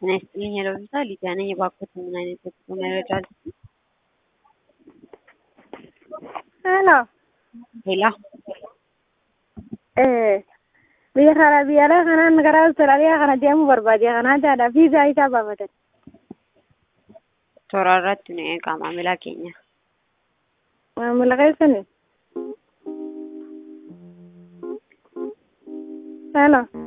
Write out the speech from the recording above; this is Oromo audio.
ጤና ይስጥልኝ የለውዛ ሊዲያ ነኝ። የባኮት ምን አይነት የጉዞ መረጃ አለ? ሄሎ ሄላ biyya kana biyyaalee kanaan gara Awustiraaliyaa kana deemuu barbaade kanaadhaadha viizaa isaa baafatan. toora irratti nu eegaa maamila keenya. Maamila keessani. Hello.